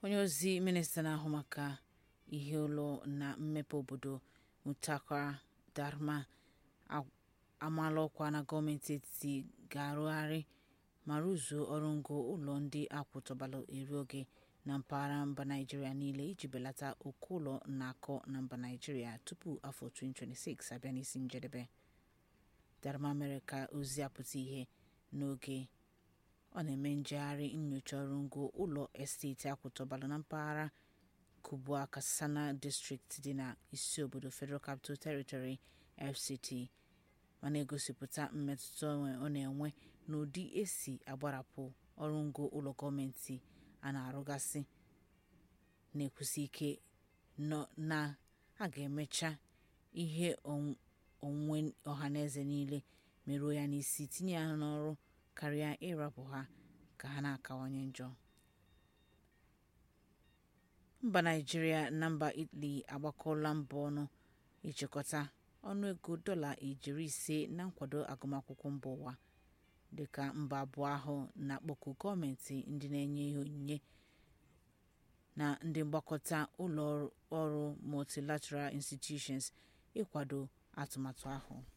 onye ozi minista na-ahụ maka ihe ụlọ na mmepe obodo mukhtar darman amaala ọkwa na gọọmenti etiti ga-arụgharị ma rụzuo ọrụngo ụlọ ndị akwụtọbara eri oge na mpaghara mba naịjirịa niile iji belata oke ụlọ na-akọ na mba naịjirịa tupu afọ 2026 abịa n'isi njedebe darman mere ka ozi a pụta ìhè n'oge ọ na-eme njegharị nnyocha ọrụngo ụlọ esteeti akwụtọbara na mpaghara kubwa katsina district dị na isi obodo federal capital territory fct ma na-egosipụta mmetụta ọ na-enwe n'ụdị esi agbarapụ ọrụngo ụlọ gọọmenti a na-arụgasị na-ekwusi ike na a ga-emecha ihe onwunwe ọhaneze niile merụọ ya n'isi tinye ha n'ọrụ karịa ịrapụ ha ka ha na-akawanye njọ mba naịjirịa na mba italy agbakọọla mbọ ọnụ ịchịkọta ọnụego dọla ijeri ise na nkwado agụmakwụkwọ mba ụwa dịka mba abụọ ahụ na-akpọku gọọmenti ndị na-enye ihe onyinye na ndị mgbakọta ụlọ ọrụ multilateral institutions ịkwado atụmatụ ahụ